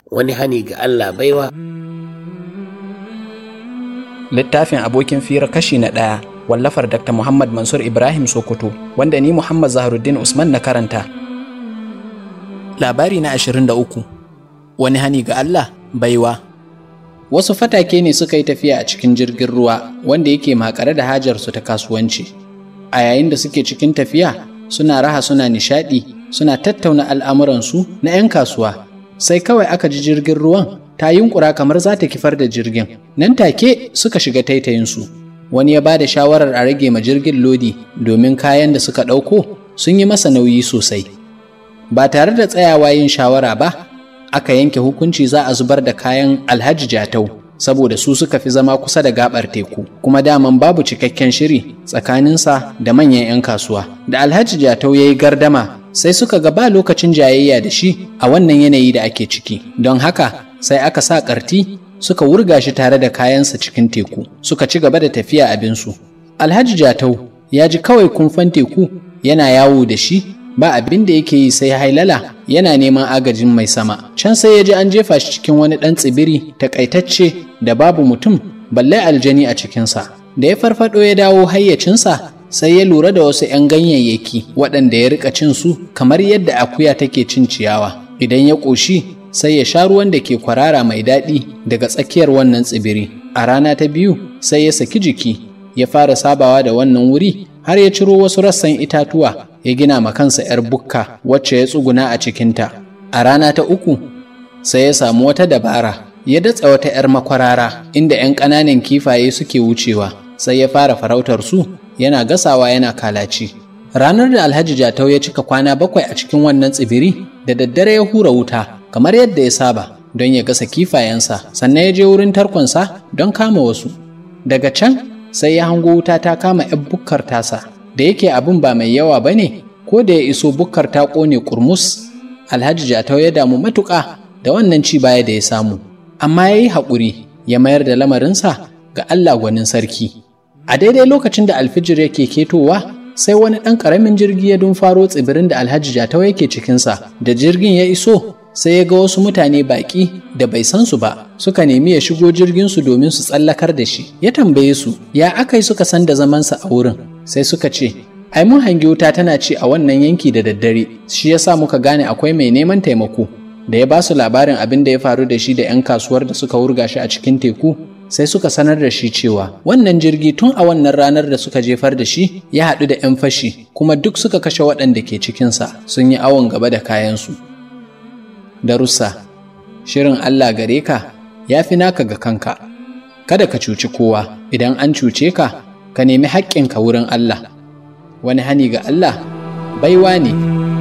wani hani ga Allah baiwa littafin abokin fira kashi na ɗaya wallafar dr muhammad mansur ibrahim sokoto wanda ni muhammad zaharuddin usman na karanta labari na 23 wani hani ga allah baiwa wasu fatake ne suka yi tafiya a cikin jirgin ruwa wanda yake makare da hajarsu ta kasuwanci a yayin da suke cikin tafiya suna raha suna nishadi suna tattauna al'amuransu na 'yan kasuwa sai kawai aka ji jirgin ruwan ta yunkura kamar za ta kifar da jirgin nan take suka shiga taitayinsu wani ya ba da shawarar a rage ma jirgin lodi domin kayan da suka ɗauko sun yi masa nauyi sosai ba tare da tsayawa yin shawara ba aka yanke hukunci za a zubar da kayan alhaji jatau saboda su suka fi zama kusa da gabar teku kuma daman babu cikakken shiri tsakaninsa da manyan 'yan kasuwa da alhaji jatau ya yi gardama sai suka ga ba lokacin jayayya da shi a wannan yanayi da ake ciki don haka sai aka sa ƙarti suka wurga shi tare da kayansa cikin teku suka ci gaba da tafiya abinsu alhaji jatau ya ji kawai kumfan teku yana yawo da shi ba abin da yake yi sai hailala yana neman agajin mai sama can sai ya ji an jefa shi cikin wani ɗan tsibiri takaitacce da babu mutum balle aljani a cikinsa da ya farfado ya dawo hayyacinsa sai ya lura da wasu 'yan ganyayyaki waɗanda ya rika cin su kamar yadda akuya take cin ciyawa idan ya ƙoshi sai ya sha ruwan da ke kwarara mai daɗi daga tsakiyar wannan tsibiri a rana ta biyu sai ya saki jiki ya fara sabawa da wannan wuri har ya ciro wasu rassan itatuwa ya gina ma kansa 'yar bukka wacce ya tsuguna a cikinta a rana ta uku sai ya samu wata dabara ya datsa wata 'yar makwarara inda 'yan ƙananan kifaye suke wucewa sai ya fara farautar su yana gasawa yana kalaci ranar da alhaji jatau ya cika kwana bakwai a cikin wannan tsibiri da daddare ya hura wuta kamar yadda ya saba don ya gasa kifayensa sannan ya je wurin tarkonsa don kama wasu daga can sai ya hango wuta ta kama 'yan bukkar tasa da yake abin ba mai yawa ba ne ko da ya iso bukkar ta ƙone kurmus alhaji jatau ya damu matuƙa da wannan ci baya da ya samu amma ya yi haƙuri ya mayar da lamarinsa ga allah gwanin sarki a daidai lokacin da alfijir yake ketowa sai wani ɗan ƙaramin jirgi ya dumfaro tsibirin da alhaji jatau yake cikinsa da jirgin ya iso sai ya ga wasu mutane baƙi da bai san su ba suka nemi ya shigo jirginsu domin su tsallakar da shi ya tambaye su ya aka yi suka san da zamansa a wurin sai suka ce ai mun hangi wuta tana ci a wannan yanki da daddare shi yasa muka gane akwai mai neman taimako da ya ba su labarin abin da ya faru da shi da 'yan kasuwar da suka wurga shi a cikin teku sai suka sanar da shi cewa wannan jirgi tun a wannan ranar da suka jefar da shi ya haɗu da 'yan fashi kuma duk suka kashe waɗanda ke cikinsa sun yi awon gaba da kayansu darussa shirin Allah gare ka ya fi naka ga kanka kada ka cuci kowa idan an cuce ka ka nemi haƙƙinka wurin Allah wani hani ga Allah baiwa ne